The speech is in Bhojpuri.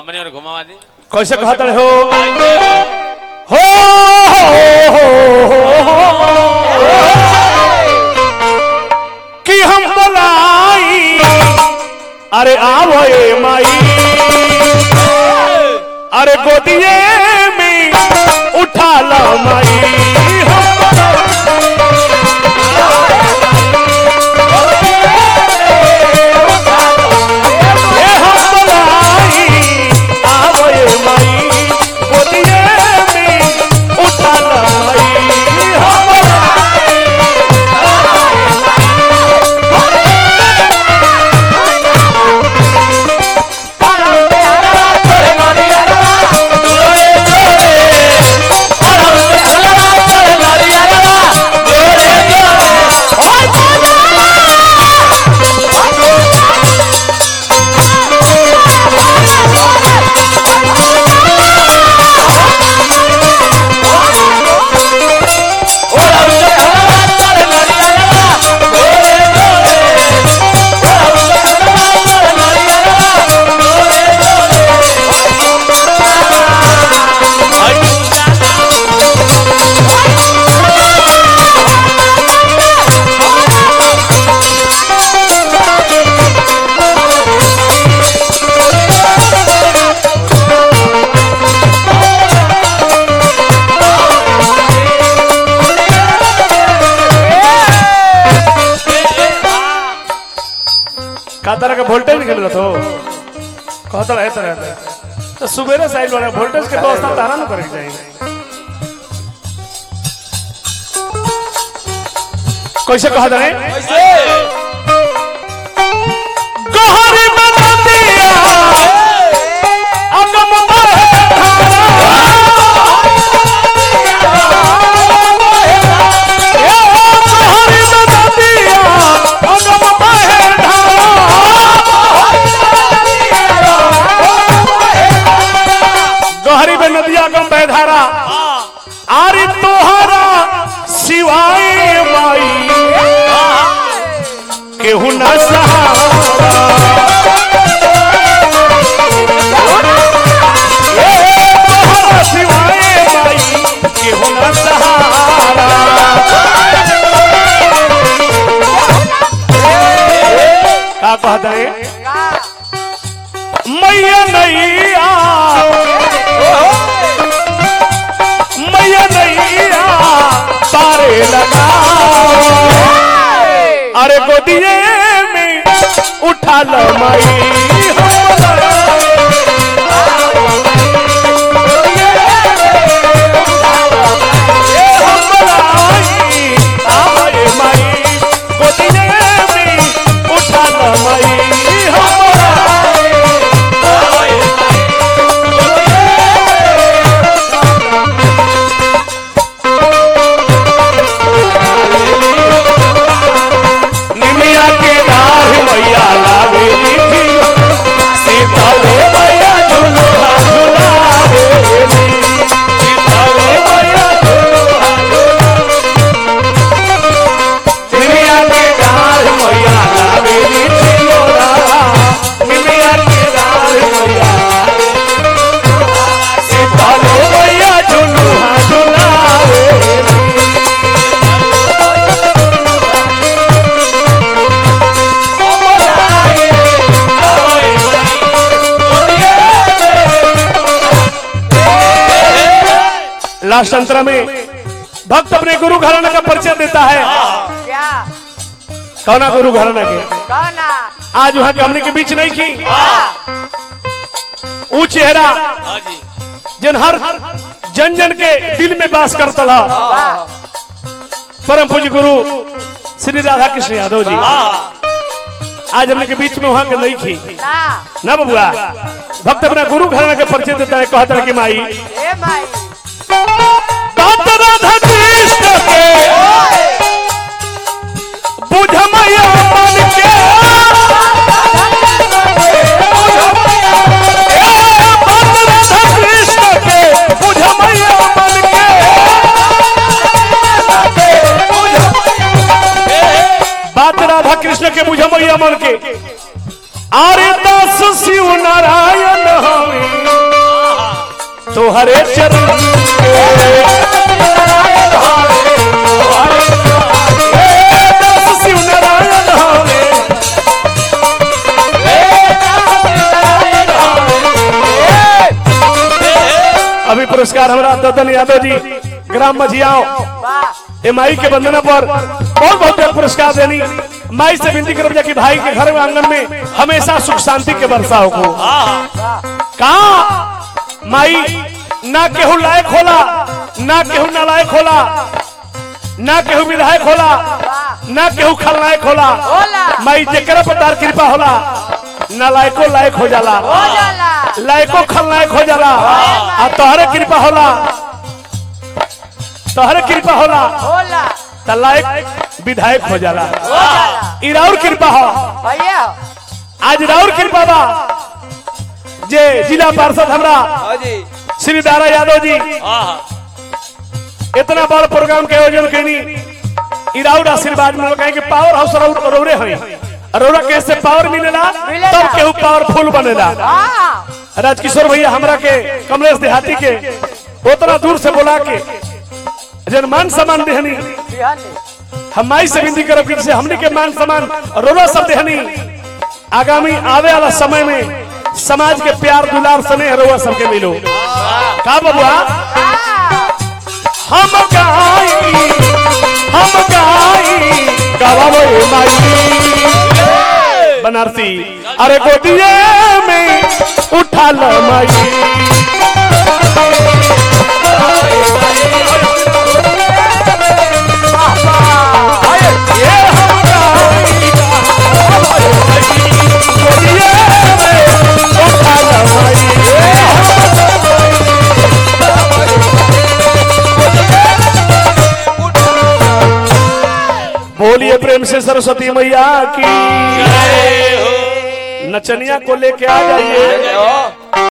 हमने और घुमावा दी कैसे कहते हो हो हो, हो, कि हम बोलाई अरे आवो ए माई अरे गोदिए में उठा लो माई हम ए हम बोलाई आवो ए माई गोदिए में उठा लो माई हम का तरह का वोल्टेज निकल रहा तो कहता रहे तरह तो सुबेरे साइड वाला वोल्टेज के व्यवस्था तारा न करे जाएंगे कैसे कहा जाए गहरी बनतिया अगम बहे गहरी बनतिया अगम बहे गहरी में नदिया गम बहधारा आरी तोहरा सिवाय माई केहू न सहारा ए, तोहरा सिवाय माई केहू न सहारा का कहता है मैया नैया मैया नैया तारे लगा अरे गोदिए में उठा लो माई उठा लो माई निमिया के नार मैया लावे थी सीताले मैया झुलुआ झुलावे थी सीताले मैया झुलुआ निमिया के नार मैया लावे थी लोरा निमिया के नार मैया सीताले मैया झुलुआ झुलावे थी लास्ट अंतरा में भक्त अपने गुरु घराना का परिचय देता है क्या कौना गुरु घराना के कौना आज वहां के हमने के बीच नहीं की वो चेहरा हाँ जी जिन हर जन जन के दिल में बास करता था परम पूज्य गुरु श्री राधा कृष्ण यादव जी आज हमने के बीच में वहां के नहीं की ना ना बबुआ भक्त अपना गुरु घराना के परिचय देता है कहता है कि माई ए माई भक्त राधा कृष्ण के बुझ मैया मन के भक्त राधा कृष्ण के बुझ मैया मन के बात राधा कृष्ण के बुझ मैया मन के आरे दास शिव नारायण हमें तोहरे चरण ए, दास शिव नारायण हवे अभी पुरस्कार हमारा ददन यादव जी ग्राम मझियाओं ए माई के वंदना पर बहुत बहुत बहुत पुरस्कार देनी माई से विनती करब जा कि भाई के घर में आंगन में हमेशा सुख शांति के बरसाव को कहा माई ना केहू लायक होला ना केहू नालायक होला ना केहू विधायक होला ना केहू खलनायक होला होला। माई जेकरा पर तार कृपा होला नालायको लायक हो जाला लायको खलनायक हो जाला आ तोहरे कृपा होला तोहरे कृपा होला त लायक विधायक हो जाला ई राउर कृपा हो आज राउर कृपा बा जे जिला पार्षद हमरा श्री दारा यादव जी इतना बड़ प्रोग्राम के आयोजन करनी ई राउर आशीर्वाद मिलो कहे कि पावर हाउस राउर रौरे हई रौरा कैसे पावर मिलेला मिलेला। तब केहू पावरफुल बनेला राजकिशोर भैया हमरा के कमलेश देहाती के उतना दूर से बोला के जन मान सम्मान देहनी हम माई से विनती करब कि जैसे हमने के मान सम्मान रोला सब देहनी आगामी आवे वाला समय में समाज के प्यार दुलार स्नेह रोवा सबके मिलो का बबुआ हम गाई हम गाई गावे माई बनारसी अरे गोदिए में उठा लो माई ये हम गाई गावे माई, गोदिए में उठा लो माई बोलिए प्रेम से सरस्वती मैया की नचनिया को लेके आ जाइए